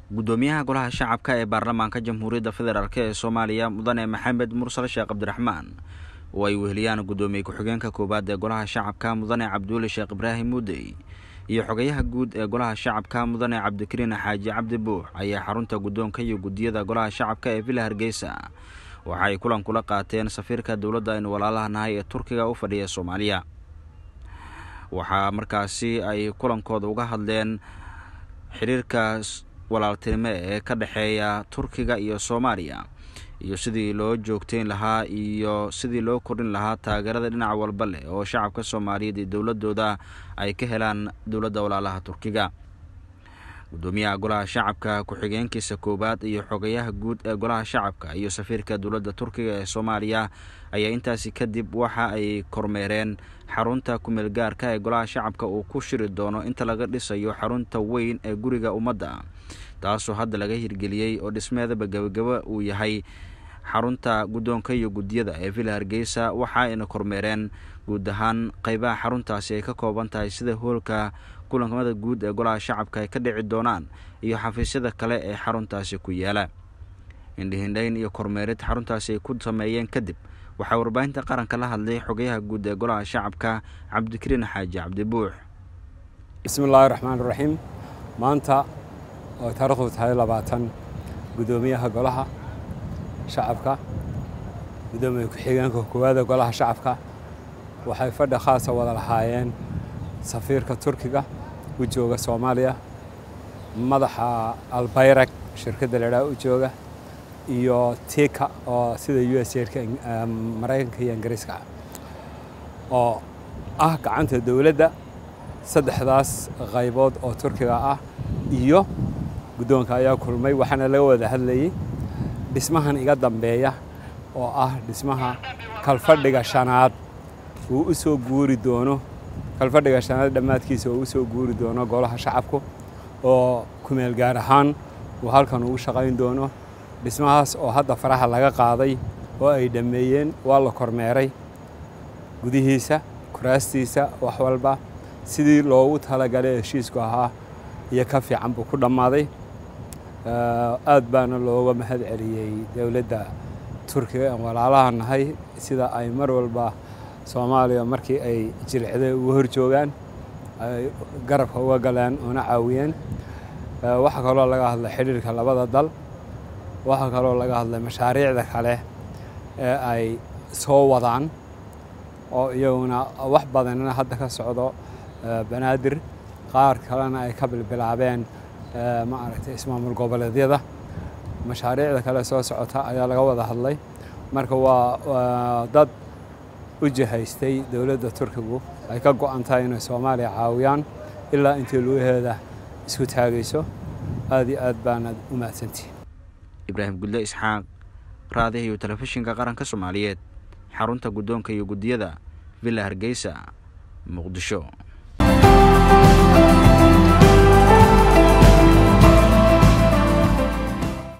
guddoomiyaha golaha shacabka ee baarlamaanka jamhuuriyadda federaalk ee soomaaliya mudane maxamed mursal sheekh cabdiraxmaan oo ay weheliyaan guddoomiye ku-xigeenka koowaad ee golaha shacabka mudane cabduuli sheekh ibraahim muudey iyo xogayaha guud ee golaha shacabka mudane cabdikariin xaaji cabdi buux ayaa xarunta guddoonka iyo guddiyada golaha shacabka ee villa hargeysa waxa ay kulan kula qaateen safiirka dowladda aynu walaalaha nahay ee turkiga u fadhiya soomaaliya waxaa markaasi ay kulankooda uga hadleen xiriirka walaaltinimo ee ka dhexeeya turkiga iyo soomaaliya iyo sidii loo joogteyn lahaa iyo sidii loo kordhin lahaa taageerada dhinac walba leh oo shacabka soomaaliyeed iyo dowladooda ay ka helaan dowladda walaalaha turkiga guddoomiyaha golaha shacabka ku-xigeenkiisa koowaad iyo xogayaha guud ee golaha shacabka iyo safiirka dowladda turkiga ee soomaaliya ayaa intaasi kadib waxa ay kormeereen xarunta kumeel gaarka ee golaha shacabka uu ku shiri doono inta laga dhisayo xarunta weyn ee guriga ummadda taasoo hadda laga hirgeliyey oo dhismeedaba gebagabo uu yahay xarunta guddoonka iyo guddiyada ee villa hargeysa waxa ayna kormeereen guud ahaan qeybaha xaruntaasi ay ka kooban tahay sida hoolka kulankamada guud ee golaha shacabka ay ka dhici doonaan iyo xafiisyada kale ee xaruntaasi ku yaala hindhihindhayn iyo kormeerid xaruntaasi ay ku sameeyeen kadib waxaa warbaahinta qaranka la hadlay xogayaha guud ee golaha shacabka cabdikariin xaaji cabdi buux bismi illaahi raxmaan raxiim maanta oo taarikhdu tahay labaatan guddoomiyaha golaha shacabka guddoomiye ku-xigeenka koowaada golaha shacabka waxay fadhi khaasa wada lahaayeen safiirka turkiga u jooga soomaaliya madaxa albayrag shirkadda ladhaha u jooga iyo tika oo sida u s ka maraykanka iyo ingiriiska ah oo ah gacanta dowladda saddexdaas qaybood oo turkiga ah iyo guddoonka ayaa kulmay waxaana laga wada hadlayey dhismahan iga dambeeya oo ah dhismaha kalfadhiga shanaad uu u soo guuri doono kalfadhiga shanaad dhammaadkiisa oo u soo guuri doono golaha shacabku oo kumeel gaar ahaan uu halkan ugu shaqayn doono dhismahaas oo hadda faraha laga qaaday oo ay dhammeeyeen waa la kormeeray gudihiisa kuraastiisa wax walba sidii loogu talagalay heshiisku ahaa iyo ka fiican buu ku dhammaaday aad baana looga mahad celiyey dowladda turkiga aan walaalaha nahay sida ay mar walba soomaaliya markii ay jiricday uga hor joogaan ay garabka uga galeen una caawiyeen waxaa kaloo laga hadlay xidhiirka labada dal waxaa kaloo laga hadlay mashaariicda kale ee ay soo wadaan oo iyaguna wax badanina hadda ka socdo banaadir qaar kalena ay ka bilbilaabeen ma aragtay ismaamul goboleedyada mashaariicda kale soo socota ayaa laga wada hadlay marka waa dad u jihaystay dowladda turkigu ay ka go-an tahay inay soomaaliya caawiyaan ilaa intii lugaheeda isku taagayso aad iyo aad baanad u mahadsantihin ibraahim gudle isxaaq raadiha iyo telefishinka qaranka soomaaliyeed xarunta guddoonka iyo guddiyada villa hargeysa muqdisho